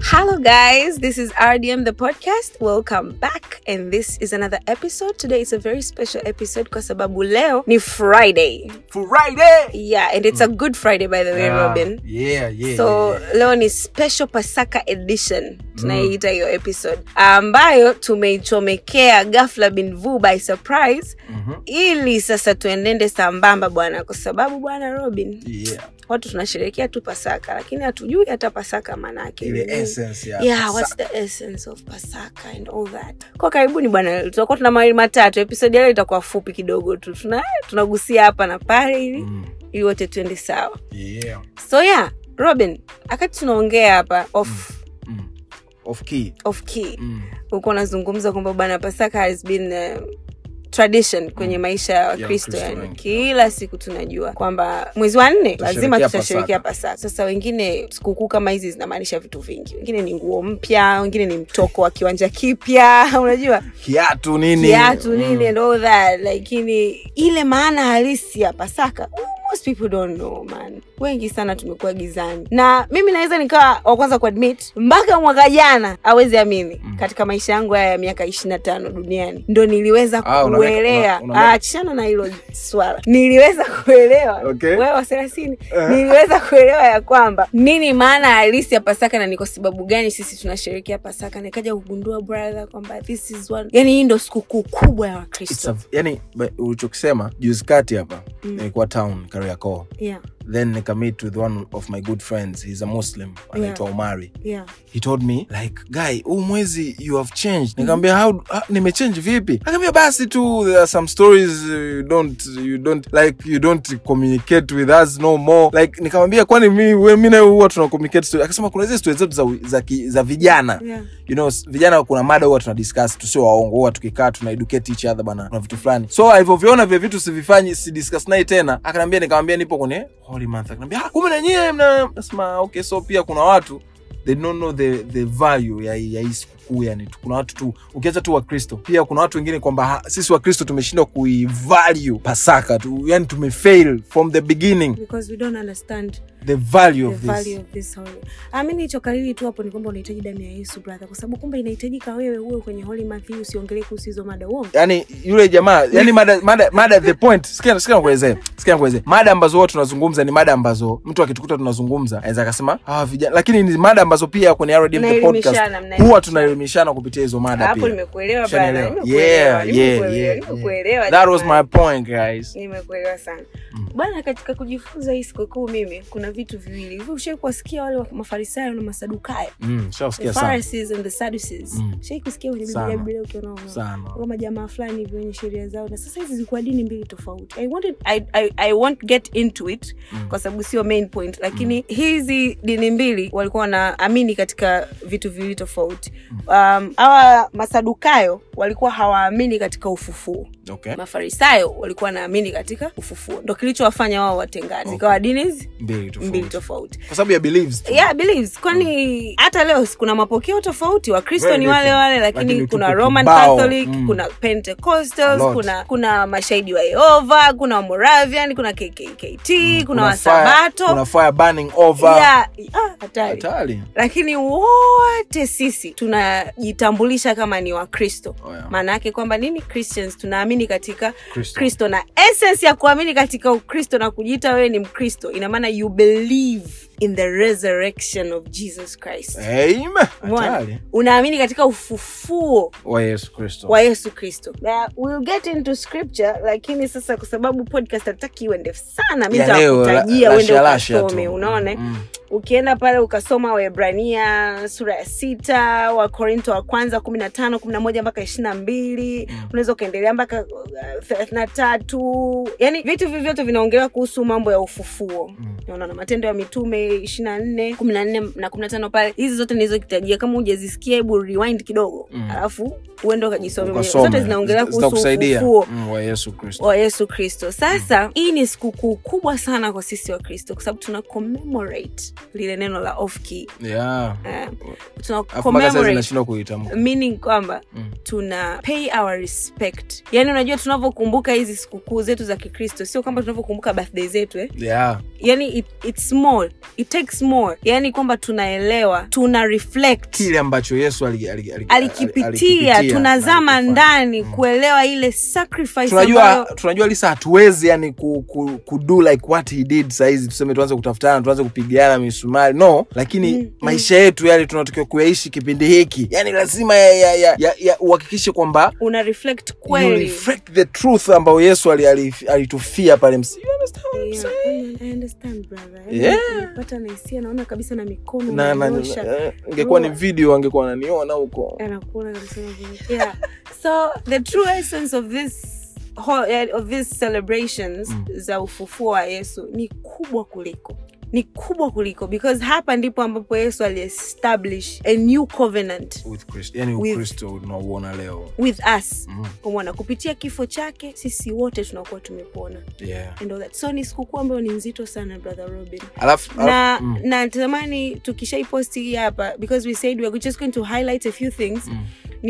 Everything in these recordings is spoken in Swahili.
Hello, guys. This is RDM the podcast. Welcome back, and this is another episode. Today is a very special episode kwa sababu leo ni Friday. Friday. Yeah, and it's a good Friday by the way, Yeah. Robin. Yeah, yeah. so yeah, yeah. leo ni special pasaka edition tunaiita hiyo episode ambayo tumeichomekea ghafla bin vu by surprise Mhm. ili sasa tuendende sambamba bwana kwa sababu bwana robin Yeah. watu tunasherehekea tu pasaka lakini hatujui hata pasaka maanaake Ile nini. essence ya yeah what's Pasaka. the essence of pasaka and all that kwa karibuni bwana tutakuwa tuna mawili matatu episode ya leo itakuwa fupi kidogo tu tuna tunagusia hapa na pale ili Mm. ili wote tuende sawa Yeah. so yeah robin wakati tunaongea hapa off, Mm. Of key. off key Mm. ulikuwa unazungumza kwamba bwana pasaka has been uh, tradition kwenye maisha ya wakristo Wakristo yani wengi. kila siku tunajua kwamba mwezi wa nne lazima Tutasherehekea tutasherekea pasaka sasa wengine sikukuu kama hizi zinamaanisha vitu vingi wengine ni nguo mpya wengine ni mtoko wa kiwanja kipya unajua Kiatu nini? kiatu Mm. nini and all that lakini ile maana halisi ya pasaka most people don't know man wengi sana tumekuwa gizani na mimi naweza nikawa wa kwanza kuadmit mpaka mwaka jana awezi amini Mm. katika maisha yangu haya ya miaka ishiri na tano duniani ndo niliweza Ah, una miaka- kuelewa una- una miaka- achana na hilo swala niliweza kuelewa Okay. wewe wa thelathini Eh. niliweza kuelewa ya kwamba nini maana halisi ya pasaka na ni kwa sababu gani sisi tunasherehekea pasaka nikaja kugundua brother kwamba this is one yani hii ndo sikukuu kubwa ya It's wakristo a, yani ba- ulichokisema juzi kati hapa Mm. nilikuwa town Kariakoo yeah, then nikamit with one of my good friends he's a muslim anaitwa Omari yeah. he told me like guy huu mwezi you have changed nikamwambia how ah, nimechange vipi akaambia basi tu there are some stories uh, you don't you don't like you don't communicate with us no more like nikamwambia kwani mi we- mi nawe huwa tuna communicate story akasema kuna zile story zetu za, za, ki- za vijana Yeah. you know s- vijana kuna mada huwa tuna discuss tusio waongo huwa tukikaa tuna educate each other bana kuna vitu fulani so alivyoviona vile vitu sivifanyi si discuss naye tena akaniambia nikamwambia nipo kwenye holy month akaniambia "Ah, kumbe na nyie mna nasema okay so pia kuna watu they don't know the, the value ya, ya hii sikukuu yani tu- kuna watu tu ukiacha tu wakristo pia kuna watu wengine kwamba ha- sisi wakristo tumeshindwa kuivalue pasaka tu yani tumefail from the beginning because we don't understand the value the of value this of this holiday Ah, mi nilichokariri tu hapo ni kwamba unahitaji damu ya yesu brother kwa sababu kumbe inahitajika wewe uwe kwenye holy month hii usiongelee kuhusu hizo mada uongo yani yule jamaa yani mada, mada, mada the point sikia sikia nakuelezea sikia nakuelezea mada ambazo huwa tunazungumza ni mada ambazo mtu akitukuta tunazungumza anaweza akasema ah vijana lakini ni mada ambazo pia kwenye RDM the podcast Mnaelimishana, mnaelimishana. huwa tunaelimishana kupitia hizo mada hapo pia nimekuelewa brother Ushanielewa? nimekuelewa yeah, yeah, nimekuelewa yeah, nimekuelewa yeah. that was jamani. my point guys nimekuelewa sana Mm. bwana katika kujifunza hii sikukuu mimi kuna vitu viwili hivi ushai kuwasikia wale wa- mafarisayo na masadukayo mm, the shausikia sana pharisees and the sadducees Mm. shai kusikia kwenye Sana. biblia biblia ukiona wana- sana kama jamaa fulani hivi wenye sheria zao na sasa hizi zilikuwa dini mbili tofauti i wanted I, I, i won't get into it Mm. kwa sababu sio main point lakini hizi dini mbili walikuwa wanaamini katika vitu viwili tofauti um, hawa masadukayo walikuwa hawaamini katika ufufuo okay mafarisayo walikuwa wanaamini katika ufufuo ndo kilichowafanya wao watengane Okay. zikawa dini hizi mbili mbili tofauti tofauti kwa sababu ya beliefs tu. yeah beliefs kwani hata leo si kuna mapokeo tofauti wakristo Very ni wale different. wale lakini Lakini kuna tuko roman kibao. catholic Mm. kuna A pentecostals lot. kuna kuna mashahidi wa yehova kuna wamoravian kuna kkkt kuna Kuna wasabato fire, kuna fire burning over yeah, ah, hatari hatari lakini wote sisi tunajitambulisha kama ni wakristo Oh, yeah. maana yake kwamba nini christians tunaamini katika Kristo. kristo na essence ya kuamini katika ukristo na kujiita wewe ni mkristo ina maana you believe in the resurrection of jesus christ Amen. Umeona? hatari unaamini katika ufufuo wa yesu kristo wa yesu kristo Na we'll get into scripture lakini sasa kwa sababu podcast hataki iwe ndefu sana mi Ya leo, nitakutajia la- uende lasha-lasha ukasome tu. unaona Mm. ukienda pale ukasoma waebrania sura ya sita wakorinto wa kwanza kumi na tano kumi na moja mpaka ishiri na mbili unaweza ukaendelea mpaka uh, thelathini na tatu yani vitu hivi vyote vinaongelewa kuhusu mambo ya ufufuo Mm. unaona matendo ya mitume ishiri na nne kumi na nne na kumi na tano pale hizi zote nilizokitajia kama hujazisikia hebu rewind kidogo Mm. alafu uende ukajisome mwenyewe. Ukasome. zote zinaongelea kuhusu Zitakusaidia. ufufuo Mm, wa yesu kristo wa yesu kristo sasa hii ni sikukuu kubwa sana kwa sisi wa kristo kwa sababu tuna commemorate lile neno la off key yeah. uh, tuna Alafu mpaka sasa commemorate zinashindwa kuitamka meaning kwamba Mm. tuna pay our respect yaani unajua tunavyokumbuka hizi sikukuu zetu za kikristo sio kwamba tunavyokumbuka birthday zetu eh? yeah. yani it, it's more it takes more yani kwamba tunaelewa tuna reflect kile ambacho yesu ali- ali- ali- alikipitia alikipitia na tunazama alikifanya. ndani kuelewa ile sacrifice tunajua ambayo tunajua lisa hatuwezi yani ku, ku, ku do like what he did sahizi tuseme tuanze kutafutana tuanze kupigana misumari no lakini Mm, maisha yetu yale tunatakiwa kuyaishi kipindi hiki yani lazima ya, ya, ya, ya, ya, uhakikishe kwamba una reflect you kweli reflect the truth ambayo yesu ali- ali- alitufia pale msi you understand what I'm Yeah, saying? I understand, brother. Yeah. Nimepata na hisia naona kabisa na mikono na na- unanyosha. eh, ingekuwa ni Roho. video angekuwa ananiona huko anakuona kabisa unavyo- yeah so the true essence of this whole, eh, of these celebrations Mm. za ufufuo wa yesu ni kubwa kuliko ni kubwa kuliko because hapa ndipo ambapo yesu aliestablish a new covenant with Christ, yani With- ukristo unauona leo with us mm. umona kupitia kifo chake sisi wote tunakuwa tumepona yeah. and all that so ni sikukuu ambayo ni nzito sana brother robin alafu na alafu- mm. natamani tukishaiposti hii hapa because we said we're just going to highlight a few things Mm.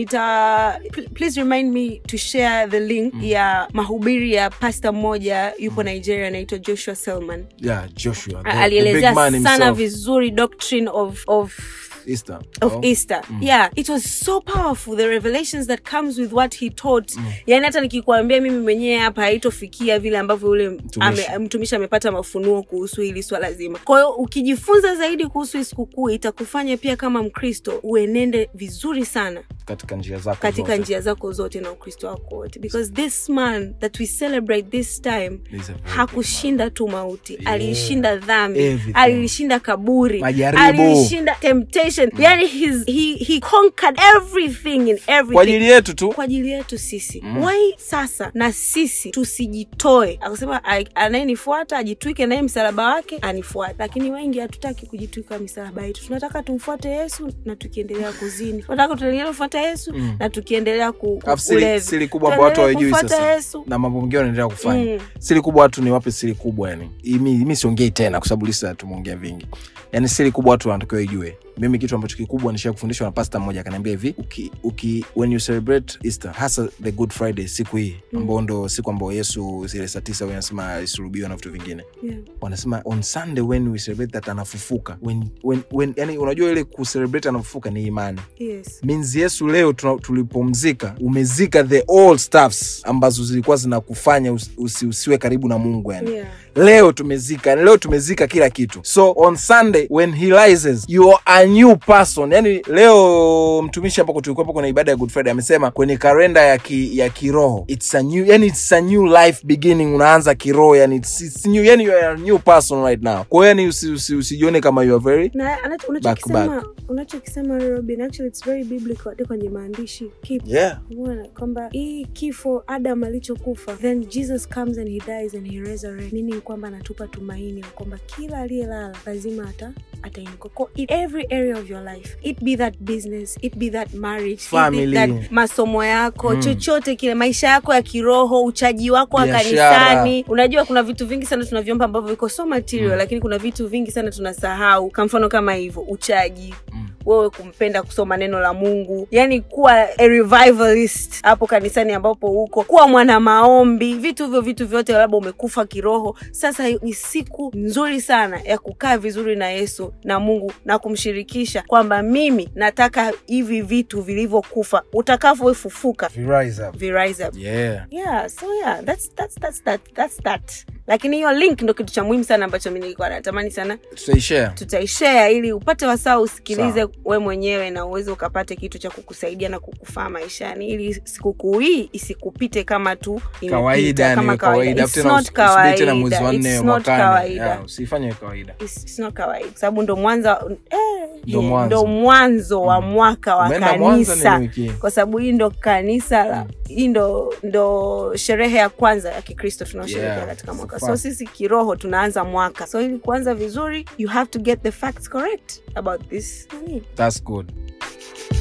nita pl- please remind me to share the link ya mahubiri ya pasta mmoja yupo nigeria anaitwa joshua selman yeah, joshua the- A- the alielezea big man sana himself. vizuri doctrine of, of Easter. of Oh. easter yeah it was so powerful the revelations that comes with what he taught yani hata nikikuambia mimi mwenyewe hapa haitofikia vile ambavyo ule Mtumishi. ame- mtumishi amepata mafunuo kuhusu hili swala zima kwa hiyo ukijifunza zaidi kuhusu hii sikukuu itakufanya pia kama mkristo uenende vizuri sana katika njia zako katika zote. njia zako zote na ukristo wako wote because this man that we celebrate this time He's a very hakushinda tu mauti Yeah. aliishinda dhambi Everything. alilishinda kaburi Majaribu. alilishinda temptation yani his, he, he conquered everything in everything kwa ajili yetu tu kwa ajili yetu sisi Mm. mm. wai sasa na sisi tusijitoe akasema "A- anayenifuata ajitwike naye msalaba wake anifuate lakini wengi hatutaki kujitwika misalaba yetu tunataka tumfuate yesu na tukiendelea kuzini tunataka tuendelee kufuata yesu Mm. na tukiendelea ku, ku- Alafu siri, kulevi. siri kubwa ambao watu Tuendelee hawajui kufuata sasa yesu na mambo mengine wanaendelea kufanya Mm. siri kubwa watu ni wape siri kubwa yani mi, mi siongei tena kwa sababu lisa tumeongea vingi yani siri kubwa watu wanatakiwa ijue mimi kitu ambacho kikubwa nishaa kufundishwa na pasta mmoja akaniambia hivi uki, uki, when you celebrate easter hasa the good friday siku hii ambao ndo siku ambao yesu zile saa tisa wanasema alisulubiwa na vitu vingine Yeah. wanasema on sunday when we celebrate that anafufuka when, when, when, yani unajua ile kucelebrate anafufuka ni imani Yes. means yesu leo tuna- tulipomzika umezika the old stuffs ambazo zilikuwa zinakufanya usi, usi, usiwe karibu na mungu yani Yeah. leo tumezika yani leo tumezika kila kitu so on sunday when he rises you are a new person yani leo mtumishi ambako tulikuwepo kwenye ibada ya good friday amesema kwenye kalenda ya, ki, ya kiroho it's a new yani it's a new life beginning unaanza kiroho yani it's, it's new yani you are a new person right now kwa hiyo yani usi, usi, usijione kama you are very na anacho- Back, unachokisema unachokisema robin actually it's very biblical hata kwenye maandishi keep yeah Umeona kwamba hii kifo adam alichokufa then jesus comes and he dies and he resurrect meaning kwamba anatupa tumaini la kwamba kila aliyelala lazima ata atainuka Kwa in every area of your life it be that business it be that marriage it Family. be that masomo yako Mm. chochote kile maisha yako ya kiroho uchaji wako wa Biashara. kanisani unajua kuna vitu vingi sana tunavyomba ambavyo viko so material lakini kuna vitu vingi sana tunasahau kwa mfano kama hivyo uchaji Mm. wewe kumpenda kusoma neno la mungu yani kuwa a revivalist hapo kanisani ambapo huko kuwa mwana maombi vitu hivyo vitu vyote labda umekufa kiroho sasa ni siku nzuri sana ya kukaa vizuri na yesu na mungu na kumshirikisha kwamba mimi nataka hivi vitu vilivyokufa utakavyofufuka We rise up. virise up yeah yeah so yeah that's, that's, that's, that, that's that lakini hiyo link ndo kitu cha muhimu sana ambacho mi nilikuwa natamani sana tutaishare tutaishare ili upate wasaa usikilize Sawa. we mwenyewe na uweze ukapate kitu cha kukusaidia na kukufaa maishani ili sikukuu hii isikupite kama tu imepita, kawaida yani kama kawaida It's Afu tena not usi- usubiri tena mwezi kawaida. wa nne It's not mwakani kawaida. Yeah, usifanye kawaida It's, it's not kawaida kwa sababu ndo mwanza eh, Ndo yeah, mwanzo. ndo mwanzo wa Mm. mwaka wa Umeenda Mwanza kanisa ni wiki hii. kwa sababu hii ndo kanisa la hii ndo ndo sherehe ya kwanza ya kikristo tunaosherekea Yeah, katika mwaka it's so fun. sisi kiroho tunaanza mwaka so ili kuanza vizuri you have to get the facts correct about this nani that's good